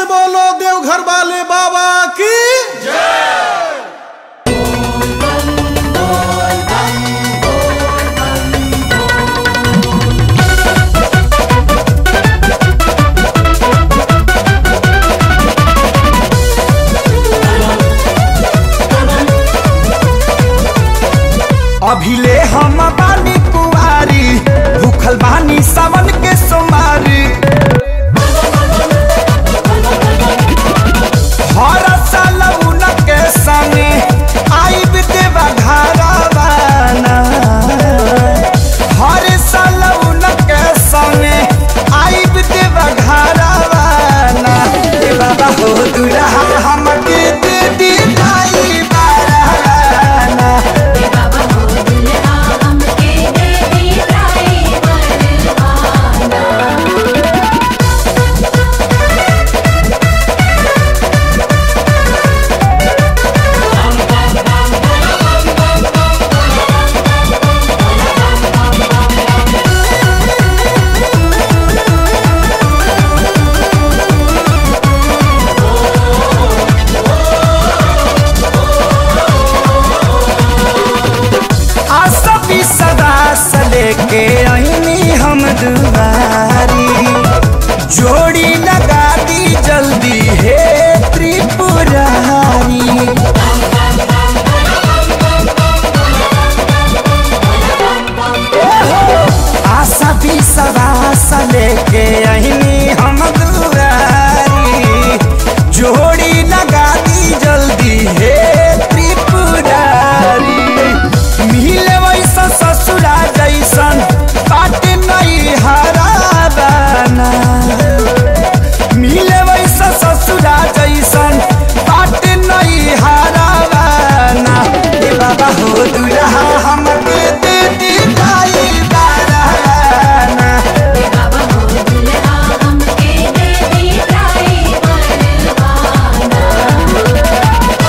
बोलो देवघर वाले बाबा की अभिले हम बानी कुआरी भूखल बानी सावन के सोमारी हर साल उनके संगे आइब देवा घरवाना हर साल उनके संगे आइब देवा घरवाना ए बाबा हो दुल्हा हमके दे दी दाई बाराना बाबा हो दुल्हा हमके दे दी ड्राइवर आना आशा भी सदा से लेके आईनी हम दुआरी जोड़ी लगा दी जल्दी हे त्रिपुरारी आशा भी सदा से लेके आईनी हम दुआरी जोड़ी लगा दी जल्दी हे त्रिपुरारी मिले वैसा ससुरा जैसन बाट नहीं हराबाना मिले वैसा ससुरा जैसन बाट नहीं हराबाना ए बाबा हो दुल्हा हमके दे दी दाई बाराना बाबा हो दुल्हा हमके दे दी ड्राइवर आना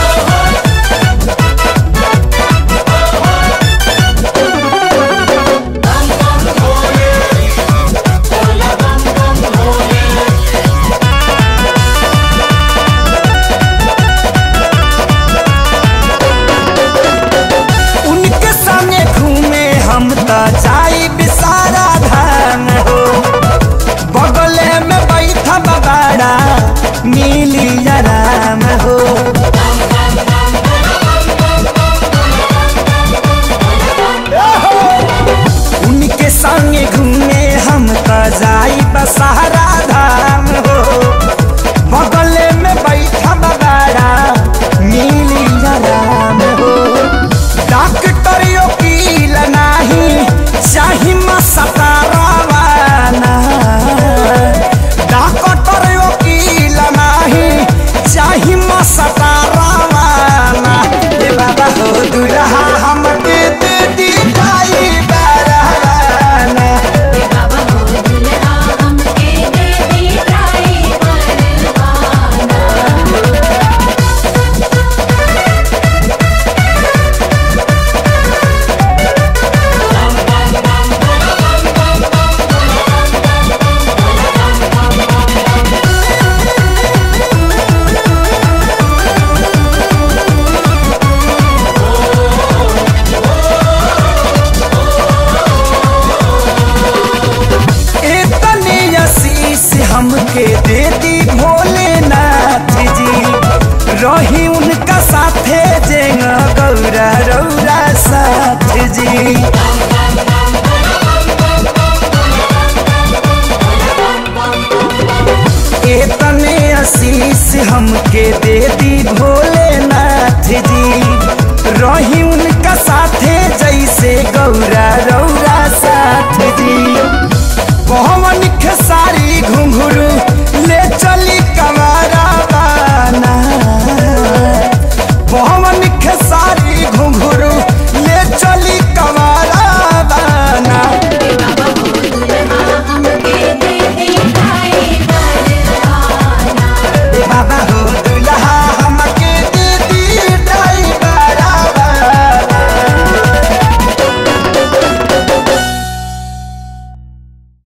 उनके संगे घूमे हम त जाई बिसारा धाम हो बगले में बैठा बाबाड़ा मिली आराम हो उनके संगे घूमे हम त जाई बसारा धाम हो बगले में बैठा बाबाड़ा मिली आराम हो डॉक्टर वकील नाही चाही मसतारवाना डॉक्टर वकील नाही चाही मसतारवाना ए बाबा हो दुल्हा हमके दे दी दाई बाराना बाबा हो दुल्हा हमके दे दी ड्राइवर आना इतनी आशीष हमके दे दी भोलेनाथ जी रही उनका साथे जेंगा गौरा रौरा साथ जी इतने आशीष हमके दे दी भोलेनाथ जी रही उनका साथे जैसे गौरा रौरा साथ जी पवन के